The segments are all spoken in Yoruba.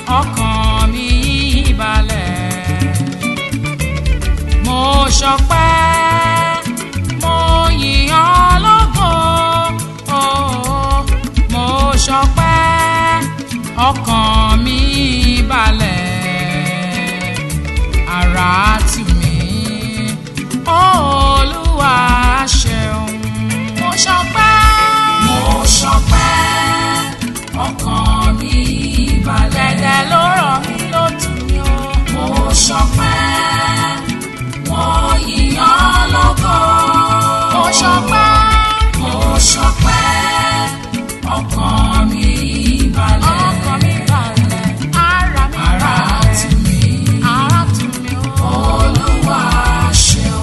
ọkàn mi balẹ̀. mo ṣọpẹ́ mo yìn ọ́ lógo oh, mo ṣọpẹ́ ọkàn mi balẹ̀ ara tù mí olúwa ṣeun mo ṣọpẹ́ mo ṣọpẹ́ ọkàn mi balẹ̀ dẹ̀dẹ̀ ló rọ̀ mí ló tù mí o mo ṣọpẹ́ wọ́n yíyan lógo. mo ṣọpẹ́. mo ṣọpẹ́. ọkàn mi balẹ̀. ọkàn mi balẹ̀. ara mi balẹ̀. ara tù mí. ara tù mí o. olúwa ṣeun.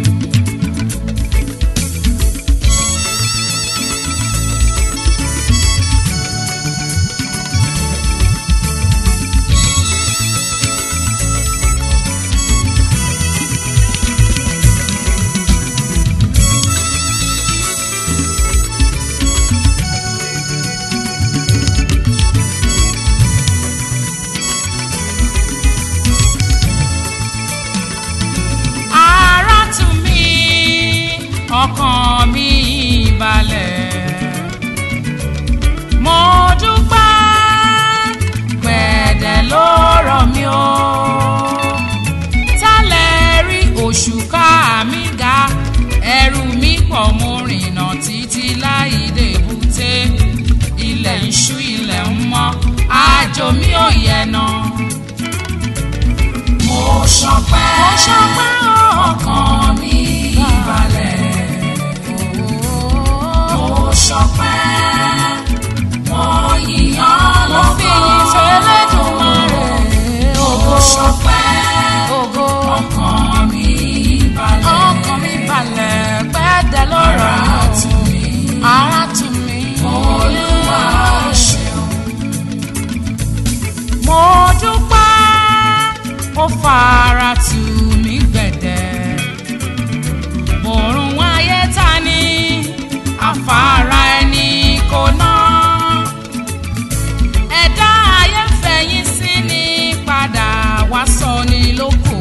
ara tù mí ọkàn mi balẹ̀. mo dúpẹ́ gbẹ̀dẹ̀ ló rọ̀ mí o. tálẹ̀ rí òṣùká mi ga ẹrù mi pọ̀ mo rìnà títí láì débùté ilẹ̀ ń ṣú ilẹ̀ ń mọ́ àjò mi ò yẹ̀ náà mo ṣọpẹ́ mo ṣọpẹ́ ọkàn mi balẹ̀ mo ṣọpẹ́ mo yíyan lọ́gọ́ mo ṣọpẹ́ ọkàn mi balẹ̀ ọkàn mi balẹ̀ gbẹ́dẹ̀ lọ́rọ̀ ara tù mí ara tù mí olúwa ṣeun mo dúpẹ́ ó fara tù mí gbẹ̀dẹ̀ mòrùn ayé ta ni afárá ẹni kò ná ẹ̀dá ayé fẹ̀yìn sí ni padà wá sọ ní lóko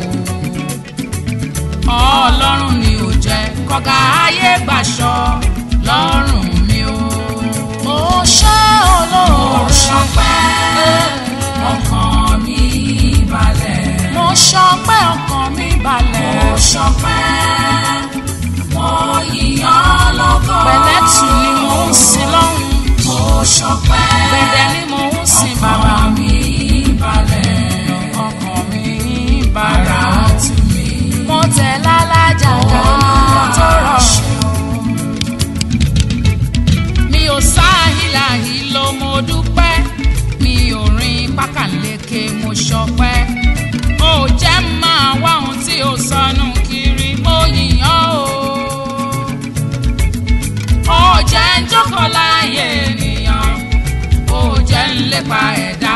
ọlọ́run ni ò jẹ́ kọ́gà ayé gbàṣọ lọ́rùn mi o mo ṣe olóore ṣọpẹ́ ọkàn mi balẹ̀. mo ṣọpẹ́ ọkàn mi balẹ̀. mo ṣọpẹ́ mo yíyan lọ́gọ́. pẹ̀lẹ́tù ni mo ń sin lọ́hùn. mo ṣọpẹ́ gbẹ̀dẹ̀ ni mo ń sin bàbá mi balẹ̀. ọkàn mi balẹ̀. ara tù mí. mo tẹ̀ lálájà ká tó rọrùn mi ò sáhìláhì ló mo dúpẹ́ mi ò rin pákàleke mo ṣọpẹ́ ó jẹ́ máa wá ohun tí ó sọnù kiri mo yìnyán o ó jẹ́ ń jókòó láàyè ènìyàn ó jẹ́ ń lépa ẹ̀dá